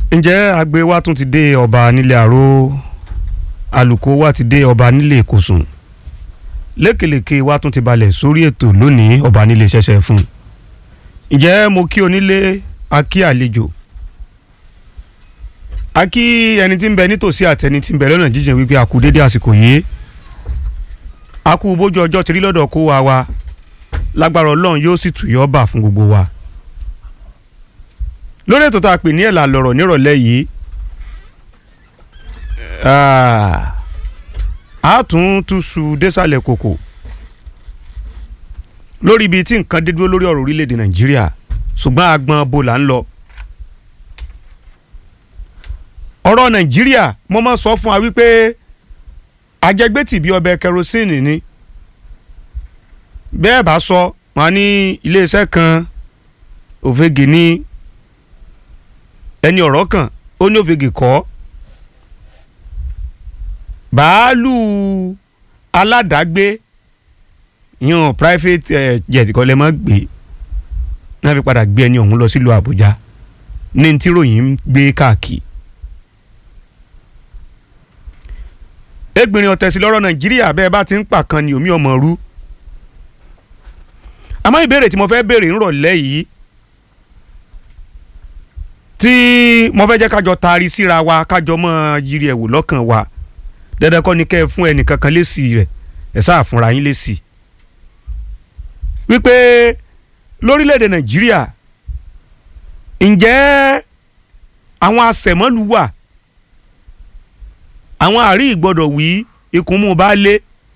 ǹjẹ́ agbe wa tún ti dé ọba nílé àró alùkò wa ti dé ọba nílé ìkòsùn lékelèké wa tún ti balẹ̀ sórí ètò lónìí ọba nílé ṣẹ̀ṣẹ̀ fún ǹjẹ́ mo kí onílé a kí àlejò a kí ẹni tí ń bẹ nítòsí àtẹni tí ń bẹ lọ́nà jíjìn wípé a kú dédé àsìkò yìí a kú bójú ọjọ́ tìrí lọ́dọ̀ kó wa wa lágbára ọlọ́run yóò sì tù yọ́ bà fún gbogbo wa lórí ètò tá a pè ní ẹ̀là lọ̀rọ̀ nírọ̀lẹ́ yìí a tún túṣu désàlẹ̀ kòkò lórí ibi tí nǹkan dé dúró lórí ọ̀rọ̀ orílẹ̀-èdè nàìjíríà ṣùgbọ́n agbọn bo là ń lọ. ọ̀rọ̀ nàìjíríà mo máa sọ fún wa wípé ajẹgbẹ́tì bíi ọbẹ̀ kẹrosíìnì ni bẹ́ẹ̀ bá sọ wọn ní iléeṣẹ́ kan òfegè ní ẹni ọ̀rọ̀ kan ó ní òfegè kọ́ bàálù aládàágbé yan private uh, jet kọ́ lẹ́ mọ́ gbé náà fi padà gbé ẹni ọ̀hún lọ sílùú àbújá ní tí ròyìn ń gbé káàkiri. ẹgbìnrin ọ̀tẹ̀sí lọ́rọ̀ nàìjíríà bẹ́ẹ̀ bá ti ń pàkan ni omi ọmọ rú àmọ́ ìbéèrè tí mo fẹ́ béèrè ńrọ̀lẹ́ yìí tí mo fẹ́ jẹ́ kájọ taari síra wa kájọ mọ́ yiri ẹ̀wò lọ́kàn wa dandan kọ́ ni kẹ́ ẹ fún ẹnìkan kan lésì rẹ̀ ẹ̀ sáà fúnra yín lésì wípé lórílẹ̀‐èdè nàìjíríà ǹjẹ́ àwọn asẹ̀mọ́lù wà àwọn àrí ìgbọ́dọ̀ wí ikùn mú bá lé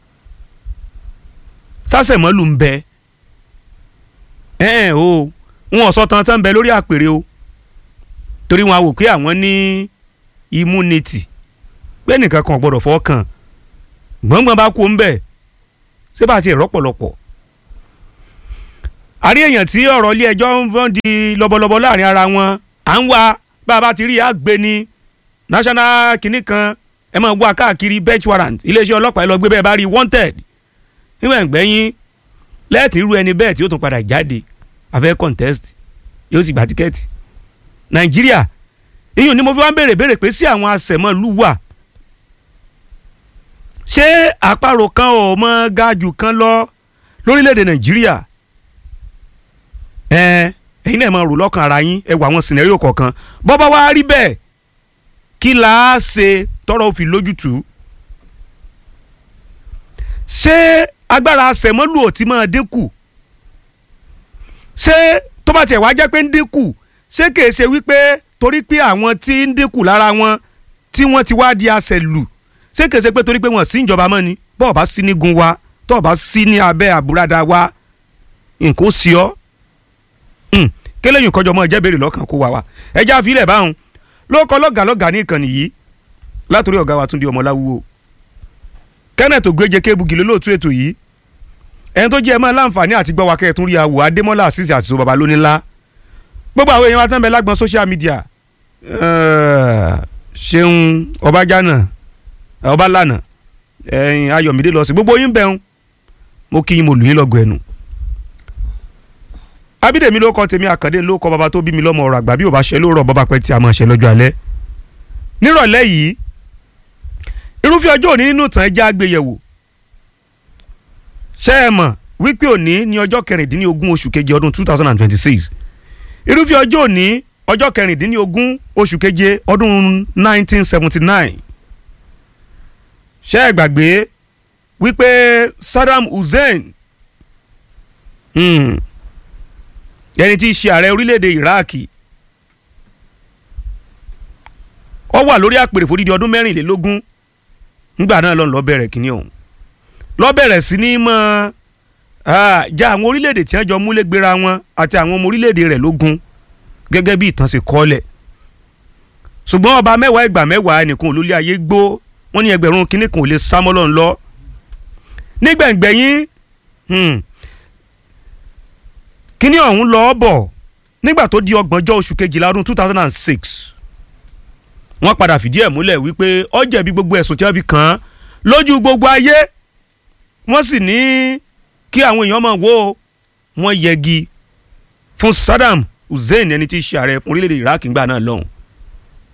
sásẹ̀mọ́lù ń bẹ ẹ̀ẹ́n o wọn ò sọ tán tán ń bẹ lórí àpèrè o torí wọn a wò pé àwọn ní immunity pé nìkan kan gbọ́dọ̀ fọkàn gbọ̀ngbọ̀n bá kú ń bẹ̀ ṣé bá ti rọ́pọ̀lọpọ̀ àrí èèyàn tí ọ̀rọ̀ ilé ẹjọ́ ń fọ́n di lọ́bọ̀lọ́bọ̀ láàrin ara wọn à ń wá bá a bá ti rí àgbẹ̀ ní national kìnnì kan ẹ máa wá káàkiri bench warrant iléeṣẹ́ ọlọ́pàá ẹ lọ gbé bẹ́ẹ̀ bá rí wanted níwọ̀n ẹ̀gbẹ́yìn lẹ́ẹ̀tì irú ẹni bẹ́ẹ̀ tí ó tún padà jáde àfẹ́ contest yóò sì gba tíkẹ́ẹ̀tì nàìjíríà iyùn ni mo fi wá ń béèrè béèrè pé sí àwọn asẹ̀mọ́lù wà ṣé àparò kan ò mọ gajù kan lọ lórílẹ̀‐èdè nàìjíríà ẹ ẹ̀yin náà máa rò lọ́kàn ara yín ẹ wà àwọn sìnẹ́rìò kọ̀ọ̀kan bọ́bá wa rí bẹ́ẹ̀ kí la á ṣe tọrọ òfin lójútùú ṣé agbára sẹ̀mọ́lù ò ti máa dínkù ṣé tó bá tiẹ̀ wá jẹ́ pé ń dínkù ṣé kìí ṣe wípé torí pé àwọn tí ń dínkù lára wọn tí wọ́n ti wá di àṣẹlù ṣé kìí ṣe pé torí pé wọ́n sí ìjọba mọ́ ni bọ́ọ̀ bá sí nígun wa tọ́ọ̀ bá sí ní abẹ́ àbúradà wa nǹkó sí ọ́ kéléyìn kọjọ mọ́ ẹ jẹ́ béèrè lọ́kàn kó wa wa ẹjẹ́ àfilẹ̀ báwọn ló kọ́ lọ́gàá lọ́gàá ní ìkànnì yìí látòrí ọ̀gá wa Túndé Ọmọláwúwo Kenneth Ogbeje Kébugi lólóòtú ètò yìí ẹni tó jẹ́ ẹ máa láǹfààní àti gbọ́ wa kẹ́ẹ̀tún rí àwò Adémọ́lá àṣìṣe àṣìṣe baba lónílá gbogbo àwọn èèyàn wa tán bẹ lágbọn social media ṣeun ọbàjánà ọbalànà Ayọ̀mídé lọ sí gbogbo yín bẹ́ẹ̀ mo kí yín mo lù yín lọ́gọ̀ ẹnu abídèmí ló kọ tèmi àkàndé ló kọ bàbá tó bí mi lọ́mọ ọ̀rọ̀ àgbà bí ò bá ṣe ló rọ̀ bọ́bá pẹ́ tí a máa ṣe lọ́jọ́ alẹ́ nírọ̀lẹ́ yìí irúfẹ́ ọjọ́ òní nínú ìtàn ẹja àgbéyẹ̀wò ṣé ẹ mọ̀ wípé òní ní ọjọ́ kẹrìndínlógún oṣù keje ọdún two thousand and twenty-six irúfẹ́ ọjọ́ òní ọjọ́ kẹrìndínlógún oṣù keje ọdún nineteen seventy-nine ṣé ẹ gbàgbé wípé Saddam Hussein hmm, ẹni tí í ṣe ààrẹ orílẹ̀-èdè Iraki ó wà lórí àpèrè fòdìdí ọdún mẹ́rìnlélógún nígbà náà lọ́n lọ́ọ́ bẹ̀rẹ̀ kínní ọ̀hún lọ́ọ́ bẹ̀rẹ̀ sí ní mọ́ já àwọn orílẹ̀-èdè tí wọ́n jọ múlẹ̀ gbéra wọn àti àwọn ọmọ orílẹ̀-èdè rẹ̀ lógun gẹ́gẹ́ bí ìtàn ṣe kọ́lẹ̀ ṣùgbọ́n ọba mẹ́wàá ìgbà mẹ́wàá ẹnìkan olólè ayé gbó wọ́n ní ẹgbẹ̀rún kínní kan ò lè sá mọ́ lọ́n lọ nígbẹ̀ngbẹ̀yìn kínní ọ̀hún lọ́ọ́ bọ̀ nígbà tó di ọgbọ̀njọ́ oṣù kejìlá ọdún two thousand and six wọ́n padà fìdí ẹ̀ múlẹ̀ wípé ó jẹ̀bi gbogbo ẹ̀sùn tí wọ́n fi kàn án lójú gbogbo ayé wọ́n sì ní kí àwọn èèyàn máa wò ó wọ́n yẹgi fún Saddam Hussein ẹni tí í ṣe ààrẹ fún orílẹ̀-èdè Iraq ńgbà náà lọ́hùn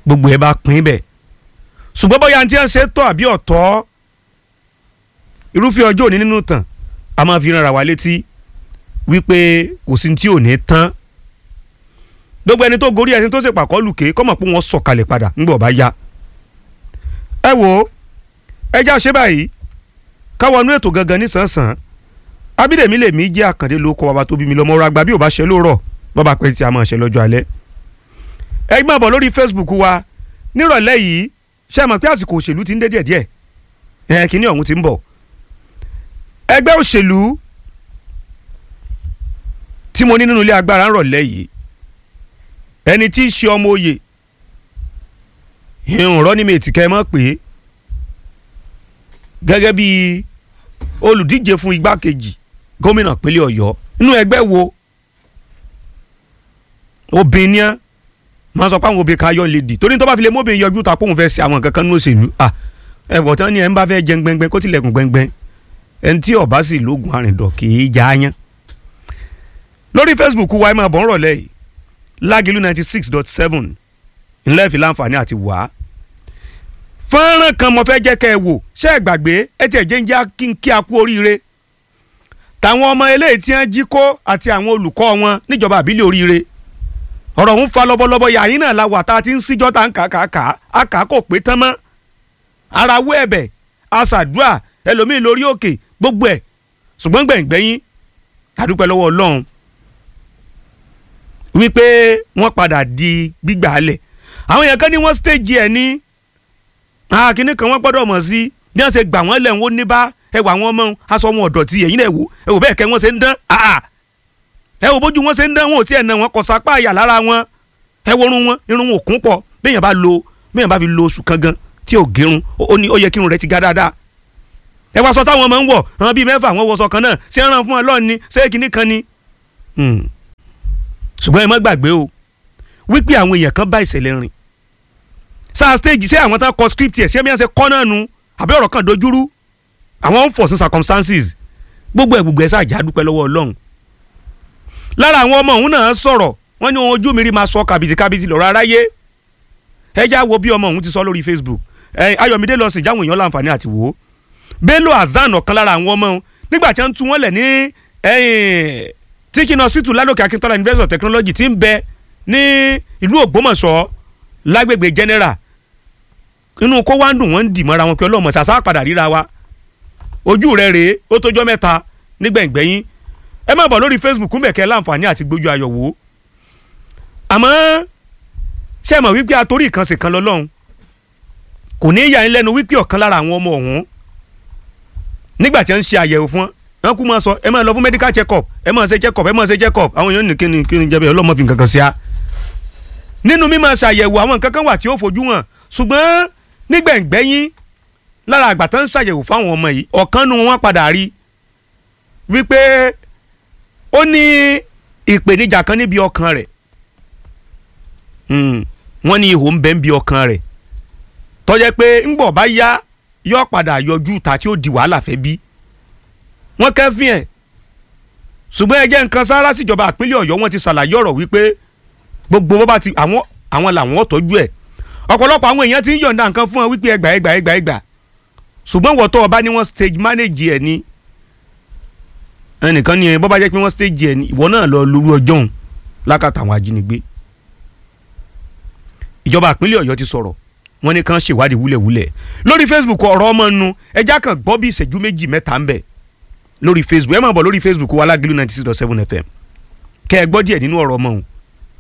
gbogbo ẹ bá pín bẹ̀ ṣùgbọ́n bóyá tí wọ́n ṣe tọ́ àbí ọ̀tọ̀ irúfẹ́ ọjọ́ òní nínú tàn a máa fi ràn ra wa létí wípé kò sí tí ò ní tán gbogbo ẹni tó gorí ẹni tó ṣe pàkọ́ lùkè kọ́mọ̀ pé wọ́n sọ̀kalẹ̀ padà ńgbọ̀ bá yá ẹ wo ẹ já ṣe báyìí káwọnú ètò gangan nísànsàn abídèmí lèmi jẹ́ àkàndé ló kọ́ bàbá tó bí mi lọ́mọ ọ̀rọ̀ àgbà bí ò bá ṣe lóòrọ̀ bàbá pẹ́ tí a máa ṣe lọ́jọ́ alẹ́ ẹ gbọ́n bọ̀ lórí Facebook wa nírọ̀lẹ́ yìí ṣe mọ̀ pé àsìkò òṣèlú ti ń dé díẹ̀díẹ̀ ẹ̀ kínní ọ̀hún ti ń bọ̀ ẹgbẹ́ òṣèlú tí mo ní nínú ilé agbára ń rọ̀lẹ́ yìí ẹni tí í ṣe ọmọ oyè ìhùn rọ́nímẹ̀tì kẹ́ ẹ mọ̀ pé gẹ́gẹ́ bí olùdíje fún igbákejì gómìnà pínlẹ̀ ọ̀yọ́ nínú ẹgbẹ́ wo obìnrin máa sọ pé àwọn obìnrin kan yọ lédi torí tó bá fi lè mọ́bìnrin yọjú ta pòun fẹ́ ṣe àwọn kankan ní òṣèlú ẹ̀wọ̀n tán ni ẹ̀ ń bá fẹ́ jẹun gbẹ́ngbẹ́ng kó tilẹ̀kùn gbẹ́ngbẹ́ng ẹni tí ọba sì lóògùn àrìndọ̀ kì í já yán lórí Facebook wa ẹ máa bọ̀ ń rọ̀lẹ́ yìí lágìlú ninety six dot seven ńlẹ́ fi láǹfààní àti wá. fọ́nrán kan mo fẹ́ jẹ́ kẹ́ ẹ wò ṣé ẹ gbàgbé ẹ tiẹ̀ jẹ́ ń já kí n kí a kú oríire. tàwọn ọmọ eléyìí tí wọ́n jí kó àti àwọn olùkọ́ wọn níjọba àbílẹ̀ oríire. ọ̀rọ̀ ń fa lọ́bọ̀lọ́bọ̀ yàyín náà la wà tá a ti ń síjọ́ tá a ń kà kà kà á kà á kò pé tán mọ́. ara wú ẹ̀bẹ̀ aṣàdúrà ẹlòmíì lórí òkè gbogbo ẹ̀ ṣùgbọ́n gbẹ̀ngbẹ̀yìn àdúpẹ́ lọ́wọ́ ọlọ́run wípé wọ́n padà di gbígbà alẹ̀ àwọn èèyàn kan ní wọ́n stage ẹ̀ ní akínní kan wọ́n gbọ́dọ̀ mọ̀ sí bí wọ́n ṣe gbà wọ́n lẹ̀ wọ́n ní bá ẹwà wọn mọ́ aṣọ wọn ọ̀dọ̀ tí ẹ̀yin náà wò ẹ wò bẹ́ẹ̀ kẹ́ wọ́n ṣe ń dán ẹ wò bójú wọn ṣe ń dán wọn ò tiẹ̀ nà wọn kọ sápá àyà lára wọn ẹ wo irun wọn irun wọn ò kún pọ̀ béèyàn bá lo béèyàn bá fi lo oṣù kan gan tí ò gérun ó ní ó yẹ kí irun rẹ̀ ti ga dáadáa ẹ wá sọ táwọn ọmọ ń wọ̀ àwọn bíi mẹ́fà wọn wọṣọ kan náà ṣé ń ràn fún ọ lọ́ọ̀ni ṣé kinní kan ni ṣùgbọ́n ẹ má gbàgbé o wípé àwọn èèyàn kan bá ìṣẹ̀lẹ̀ rìn sáà stage ṣé àwọn tán kọ script ẹ̀ ṣé bí wọ́n ṣe kọ́ náà nu àbí ọ̀rọ̀ kan dojúrú àwọn unforeseen circumstances gbogbo ẹ̀ gbogbo ẹ̀ sáà já dúpẹ́ lọ́wọ́ ọlọ́run lára àwọn ọmọ òun náà sọ̀rọ̀ wọ́n ní ohun ojú mi rí máa sọ kàbìtì kàbìtì lọ́rọ̀ aráyé ẹ já wo bí ọmọ òun ti sọ lórí Facebook ẹ Ayọ̀mídé lọ sí jáwọn èèyàn láǹfààní àti wò ó Bello Hasan ọ̀kan lára àwọn ọmọ òun nígbà tí wọ́n tú wọ́n lẹ̀ ní teaching hospital ládòkè akíntola university of technology ti ń bẹ ní ìlú ògbómọ̀ṣọ́ lágbègbè general inú kó wá ń dùn wọ́n ń dì mọ́ra wọn pé ọlọ́mọ ṣàṣà padà ríra wa ojú rẹ̀ rèé ó tójọ́ mẹ́ta nígbẹ̀ngbẹ̀yìn ẹ má bọ̀ lórí facebook mẹ̀kẹ́ láǹfààní àti gbójú ayọ̀ wò ó àmọ́ ṣé ẹ mọ̀ wípé atorí ìkànsì kan lọ́lọ́run kò ní í yà ń lẹ́nu wípé ọ̀kan lára àwọn ọmọ ọ̀hún nígbà tí wọ́n ń ṣe àyẹ̀wò fún wọn kú máa sọ ẹ máa lọ fún medical check up ẹ máa ṣe check up ẹ máa ṣe check up àwọn èèyàn ní kíni kíni jẹ́ bẹ́ẹ̀ ọlọ́mọ fi nǹkan kan sí a. nínú mímọ ṣàyẹ̀wò àwọn nǹkan kan wà tí ó fojú hàn ṣùgbọ́n nígbẹ̀ngbẹ́yìn lára àgbà tó ń ṣàyẹ̀wò fáwọn ọmọ yìí ọ̀kan nu wọn padà rí wípé ó ní ìpèníjà kan níbi ọkàn rẹ̀ wọ́n ní ihò ń bẹ níbi ọkàn rẹ̀ tó jẹ́ pé ńgbọ̀ bá yá yọ padà yọjú ta tí ó di wàhálà fẹ́ bí wọ́n kẹ́fín ẹ̀ ṣùgbọ́n ẹ jẹ́ nǹkan sára síjọba àpínlẹ̀ ọ̀yọ́ wọ́n ti ṣàlàyé ọ̀rọ̀ wípé gbogbo wọn bá ti àwọn àwọn làwọn tọ́jú ẹ̀ ọ̀pọ̀lọpọ̀ àwọn èèyàn ti ń yọ̀ǹda nǹkan fún wọn wípé ẹgbà ẹgbà ẹgbà ẹgbà ṣùgbọ́n wọ́n tó ọba ní wọ́n stage manage ẹ̀ ní ẹnìkan ní bọ́ bá jẹ́ pé wọ́n stage ẹ̀ ní ìwọ náà lọ lórí ọjọ́ òun lákàtà àwọn ajínigbé ìjọba àpínlẹ̀ ọ̀yọ́ ti sọ̀rọ̀ wọ́n ní kàn ṣèwádìí wúlẹ̀wúlẹ̀ lórí Facebook ọ̀rọ̀ ọmọ nu ẹja kan gbọ́ bí ìṣẹ́jú méjì mẹ́ta ń bẹ̀ lórí facebook ẹ máa bọ̀ lórí facebook wa Lágìlú ninety six dot seven fm kẹ́ ẹ gbọ́ díẹ̀ nínú ọ̀rọ̀ ọmọ òun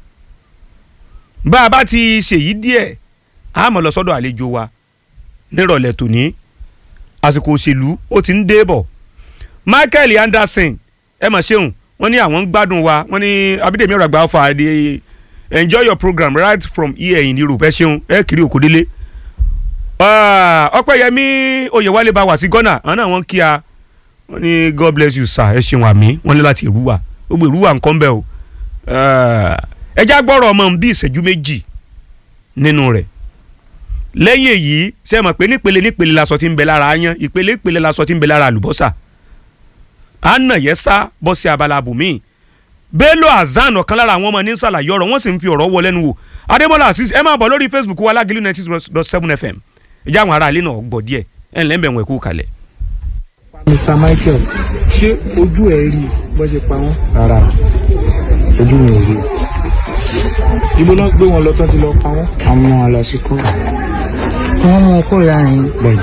bá a bá ti ṣèyí díẹ̀ a máa lọ sọ́dọ̀ àlejò wa nírọ̀lẹ́ tòní àsìkò òṣèlú ó ti ń dé bọ̀ michael anderson ẹ mà ṣeun wọ́n ní àwọn ń gbádùn wa wọ́n ní abídèmí ọ̀rọ̀ àgbà ọ̀fà they enjoy your program right from here in europe ẹ ṣeun ẹ kiri òkúdélé ọpẹ́yẹmí oyèwálé bá wà sí ghana àwọn náà wọ́n kí a wọ́n ní god bless you sir ẹ ṣeun àmì wọ́n ní láti ìrúwà gbogbo ìrúwà nǹkan bẹ́ẹ̀ o ẹ já gbọ́rọ̀ ọmọ bí ìṣẹ́jú méjì nínú rẹ̀ lẹ́yìn èyí ṣe mọ̀ pé nípele nípele lasọ tí ń bẹ lára yán ìpele ìpele lasọ tí ń bẹ lára àlùbọ́sà àna yẹn sá bọ́ sí abala bùnmí bello hasan ọ̀kan lára àwọn ọmọ ní sàlàyé ọ̀rọ̀ wọ́n sì ń fi ọ̀rọ̀ wọ lẹ́nu wò adémọlá asis ẹ máa bọ̀ lórí facebook wa alágìlú ninety six dot seven fm ìjà àwọn ará ilé náà gbọ́ díẹ̀ ẹ̀ ń lẹ́ńbẹ̀ wọn ẹ̀kú kalẹ̀. mr michael ṣé ojú ẹ rí bó ṣe pa wọn. rárá ojú mi ò rí ibo náà gbé wọn lọ tán ti lọ pa wọn. wọn mú wọn lọ sí kó wọ́n mú kó lára yín. bẹ́ẹ̀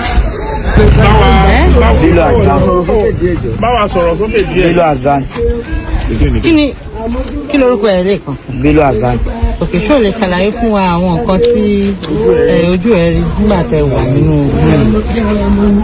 lílo azan báwa sọ̀rọ̀ sókè díẹ̀. lílo azan kí ni kí lorúkọ ẹ̀ lè kàn sí. lílo azan òkè ṣó lè ṣàlàyé fún wa àwọn nǹkan tí ẹ, ojú ẹ rí nígbà tẹ wà nínú oyún.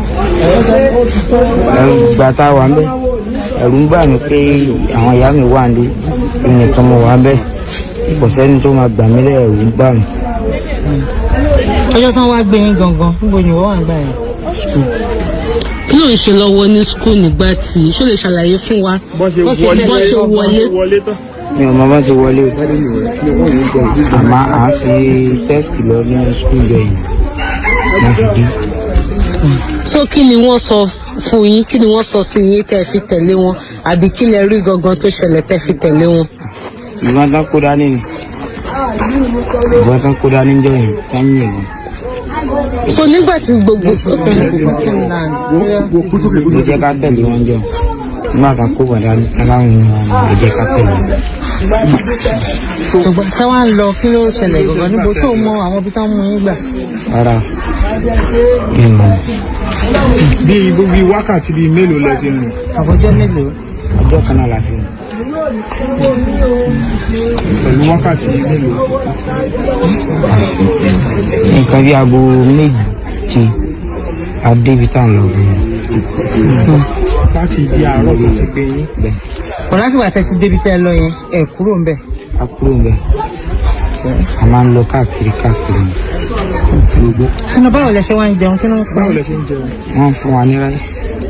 ẹrù gbà tá a wà ń bẹ ẹrù ń bà mí pé àwọn ìyá mi wà ní nìkan mo wà ń bẹ kò sẹ́ni tó máa gbà mí lẹ́ ẹrù ń bà mí ọjọ́ tán wá gbé yín gangan níbo ni wọ́n wà nígbà yẹn. kí ló ń ṣe lọ́wọ́ ní skul nígbà tí ṣó lè ṣàlàyé fún wa bọ́n ṣe Bó ṣe wọlé bó ṣe wọlé. wọlé tán. mi ò mọ bá ṣe wọlé o àmọ́ à ń ṣe tẹ́sítì lọ ní skul bẹ́ẹ̀ yìí wọ́n fi dé so kí ni wọ́n sọ fún yín kí ni wọ́n sọ sí yín tẹ́ fi tẹ̀lé wọn àbí kí lẹ rí gangan tó ṣẹlẹ̀ tẹ́ fi tẹ̀lé wọn. ìbọn tán kó dání ni ìbọn tán kó dání jọ yìí tán yìn ìbọn. so nígbà tí gbogbo ló jẹ́ ká tẹ̀lé wọn jọ nígbà kan kó bọ̀dá aláwọn ènìyàn ló jẹ́ ká tẹ̀lé wọn. ṣùgbọ́n tá wá ń lọ kí ló ṣẹlẹ̀ gangan níbo tó mọ àwọn ibi tán mú yín gbà. rárá mi ò mọ̀ bíi bíi wákàtí bíi mélòó lẹ ti rìn. àbọ̀jọ́ mélòó. ọjọ́ kan náà la fi rìn. pẹ̀lú wákàtí bíi mélòó. nǹkan bí aago méje adébi tá à ń lọ bẹ̀rẹ̀ láti ibi àárọ̀ tó ti gbé yín. kò lásìkò àtẹ ti débi tẹ́ ẹ lọ yẹn ẹ kúrò ń bẹ̀. a kúrò ń bẹ̀ a máa ń lọ káàkiri káàkiri ni. kínú báwo lẹ ṣe wá ń jẹun kí ló ń fún báwo yín. lẹ ṣe ń jẹun. wọ́n fún wa ní ráìsì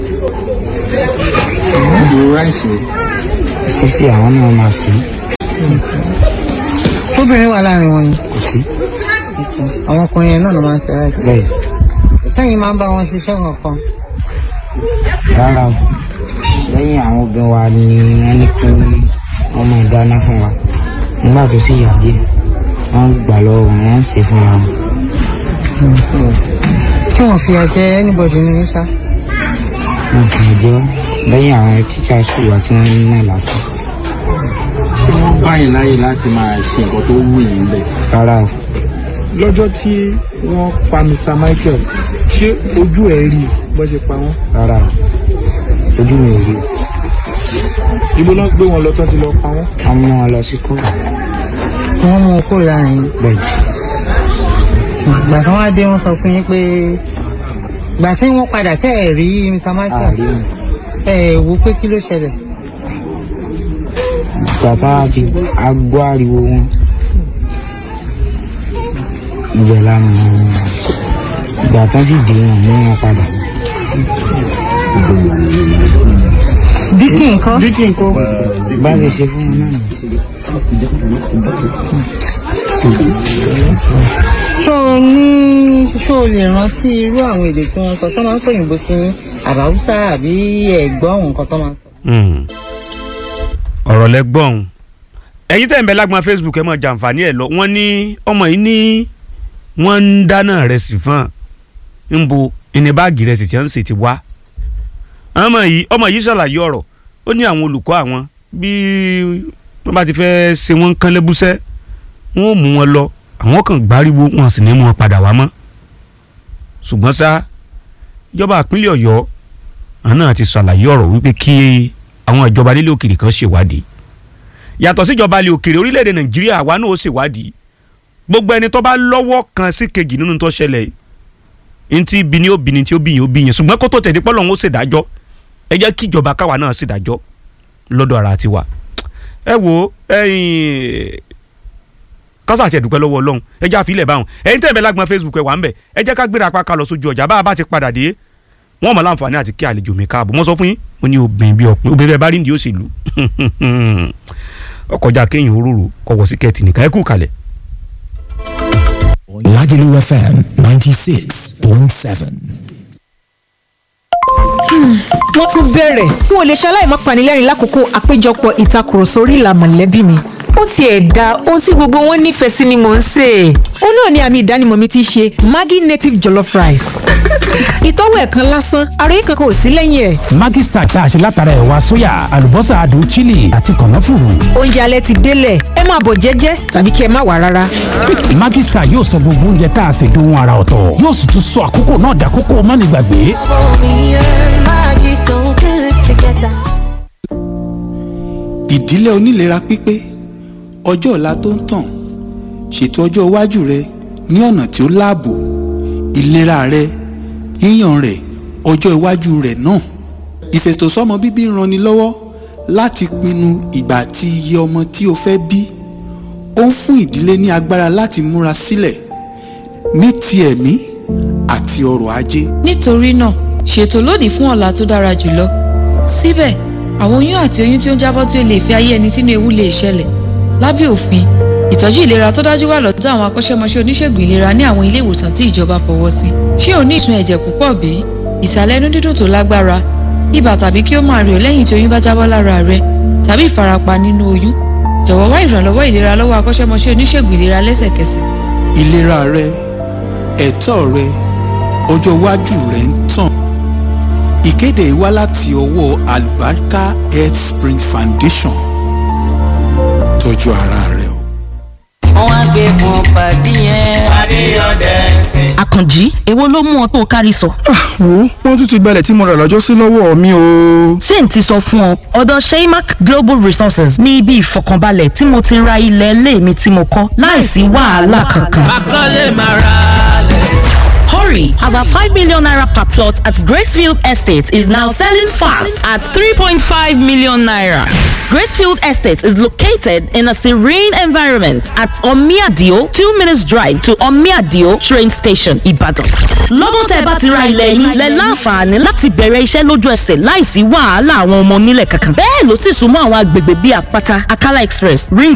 ìlú ráìsì. sísè àwọn náà máa sí tóbìnrin wà láàrin wọn yìí kò sí àwọn ọkùnrin yẹn náà ló máa ń ṣe ráìsì. bẹ́ẹ̀ sẹ́yìn máa ń bá wọn ṣiṣẹ́ kankan. rárá o lẹ́yìn àwọn obìnrin wa ni wọ́n ní kí wọ́n máa dáná fún wa nígbà tó sì yà díẹ̀ wọ́n gbà lọ́wọ́ wọn wọ́n ń ṣe fúnra wọn. kí wọ́n fi àjẹ anybody ní sá. wọn kì í jẹ́ lẹ́yìn àwọn tíṣà ṣùgbọ́n tí wọ́n ní náà lásán. wọ́n bá yín láyè láti máa ṣe nǹkan tó wù yín bẹ́ẹ̀. rárá o lọ́jọ́ tí wọ́n pa mr michael ṣé ojú ẹ rí bó ṣe pa wọn. rárá o ojú mi ò rí o ibo náà gbé wọn lọ tán ti lọ pa wọn. wọ́n mú wọn lọ sí kó wọ́n mú kó láàrin yín. bẹ́ẹ̀ ìgbà tí wọ́n á dé wọ́n sọ fún yín pé ìgbà tí wọ́n padà tẹ́ ẹ̀ rí mr michael àárín wọn. ẹ̀ wò pé kí ló ṣẹlẹ̀. bàbá àti agbó ariwo wọn ibẹ̀ lánàá wọn ìgbà tán sì dé wọn mú wọn padà díkì nǹkan. díkì nǹkan. bá ṣe ṣe fún wọn náà nù. ṣó o ní ṣó o lè rántí irú àwọn èdè tí wọ́n sọ ṣó máa ń sọ òyìnbó sí yín àbáwúsá àbí ẹ̀gbọ́n àwọn nǹkan tó máa ń sọ. Hmm. ọ̀rọ̀ lẹ́gbọ̀n ẹ̀yin tẹ̀ ń bẹ lágbọ́n facebook ẹ mọ̀ jàǹfààní ẹ̀ lọ wọ́n ní ọmọ yìí ní wọ́n ń dáná rẹ̀ sí fún un ń bo ìní báàgì rẹ̀ sì ti ń sì ti wá ọmọ yìí ọmọ yìí ṣàlàyé ọ̀rọ̀ ó ní àwọn olùkọ́ àwọn bí wọ́n bá ti fẹ́ ṣe wọ́n kán lẹ́bùsẹ́ wọ́n ò mú wọn lọ àwọn kan gbáriwo wọn sì ní mú wọn padà wá mọ́ ṣùgbọ́n ṣá ìjọba ìpínlẹ̀ ọ̀yọ́ àwọn náà ti ṣàlàyé ọ̀rọ̀ wípé kí àwọn ìjọba nílé òkèrè kan ṣèwádìí yàtọ̀ síjọba ilé òkèrè orílẹ̀-èdè nàìjíríà àwa náà ó ṣèwádìí gbogbo ẹni tó bá lọ́wọ́ kan sí kejì nínú tó ṣẹlẹ̀ yìí ntí bí ni ó bí ni tí ó bí yín ó bí yín ṣùgbọ́n kó tó tẹ̀lé pọ́lọ́ ń ó ṣèdájọ́ ẹ jẹ́ kí ìjọba káwa náà ṣèdájọ́ lọ́dọ̀ ara tiwa ẹ wo ẹyin kásá àti ẹ̀dùpẹ́ lọ́wọ́ ọlọ́run ẹ jẹ́ àfilẹ̀ báwọn ẹ̀yin tẹ̀ bẹ́ lágbọ́n facebook ẹ̀ wà ń bẹ̀ ẹ jẹ́ ká gbéra apá ká lọ sójú ọjà bá a bá ti padà dé wọ́n mọ̀ láǹfààní àti kí àlejò mi káàbọ̀ mo sọ fún yín mo ní obìnrin bí ọkùnrin obìnrin bẹ́ẹ̀ bá rí ní òṣèlú ọkọjà kéyìn òróró kọ̀wọ́ sí kẹ́ẹ̀tì nìkan ẹ kú kalẹ̀. Lagelu FM 96.7. wọ́n tún bẹ̀rẹ̀ n ò lè ṣaláì má panilẹ́rìn lákòókò àpéjọpọ̀ ìtakùrọ̀sọ orí ìlà mọ̀lẹ́bí mi ó tiẹ̀ da ohun tí gbogbo wọn nífẹ̀ẹ́ sí ni mò ń sè é. ó náà ni àmì ìdánimọ̀ mi ti ṣe Maggi native jollof rice. ìtọ́wò ẹ̀ kan lásán àròyé kankan ò sí lẹ́yìn ẹ̀. Maggi Star tá a ṣe látara ẹ̀wà sóyà àlùbọ́sà adùn chili àti kànáfùrù. oúnjẹ alẹ́ ti délẹ̀ ẹ máa bọ̀ jẹ́jẹ́ tàbí kí ẹ má wá rárá. Maggi Star yóò sọ gbogbo oúnjẹ tá a ṣe dohun ara ọ̀tọ̀ yóò sì tún sọ àkókò náà dàkókò mánigbàgbé. ìdílé onílera pípé ọjọ́ ọ̀la tó ń tàn ṣètò ọjọ́ iwájú rẹ ní ọ̀nà tí ó láàbò ìlera rẹ yíyàn rẹ ọjọ́ iwájú rẹ náà ìfètòsọ́mọ bíbí ń ranni lọ́wọ́ láti pinnu ìgbà àti iye ọmọ tí o fẹ́ bí ó ń fún ìdílé ní agbára láti múra sílẹ̀ ní ti ẹ̀mí àti ọrọ̀ ajé nítorí náà ṣètò lónìí fún ọ̀la tó dára jùlọ síbẹ̀ àwọn oyún àti oyún tí ó ń jábọ́ tí ó lè fi ayé ẹni sínú ewu lè ṣẹlẹ̀ lábẹ́ òfin ìtọ́jú ìlera tó dájú wà lọ́dọ̀ àwọn akọ́ṣẹ́mọṣẹ́ oníṣègùn ìlera ní àwọn ilé ìwòsàn tí ìjọba fọwọ́ sí ṣé o ní ìsun ẹ̀jẹ̀ púpọ̀ bí ìsàlẹ̀ inú dídùn tó lágbára ibà tàbí kí ó máa rẹ̀ ọ́ lẹ́yìn tí oyún bá jábọ́ lára rẹ tàbí ìfarapa nínú oyún jọ̀wọ́ wá ìrànlọ́wọ́ ìlera lọ́wọ́ akọ́ṣẹ́mọṣẹ́ oníṣègùn ìlera lẹ́sẹ̀kẹsẹ̀ ìlera rẹ ẹ̀tọ́ rẹ ọjọ́ iwájú rẹ ń tàn ìkéde yìí wá láti ọwọ́ Alubarika Health Spring Foundation tọ́jú ara rẹ o. wọ́n á gbé fún pàdé yẹn. pàdé ọ̀dẹ̀ àkànjí èwo ló mú ọ tó kárí sọ. wo wọn tún ti gbalẹ̀ tí mo rà lọ́jọ́ sí lọ́wọ́ mi o. ṣé n ti sọ fún ọ ọ̀dọ̀ sheymac global resources ní ibi ìfọkànbalẹ̀ tí mo ti ra ilẹ̀ ilé mi tí mo kọ́ láìsí wàhálà kankan. akọ́lé máa ra lẹ̀. Hurry, as our 5 million naira per plot at Gracefield Estate is now selling fast at 3.5 million naira. Gracefield Estate is located in a serene environment at Omiadio, 2 minutes drive to Omiadio train station, Ibadan. Lọ́dún tẹ́ bá ti ra ilẹ̀ yín, lẹ láǹfààní láti bẹ̀rẹ̀ iṣẹ́ lójú ẹsẹ̀ láìsí wàhálà àwọn ọmọ onílẹ̀ kankan. Bẹ́ẹ̀ ló sì súnmọ́ àwọn agbègbè bíi Àpáta, Akala Express, Ring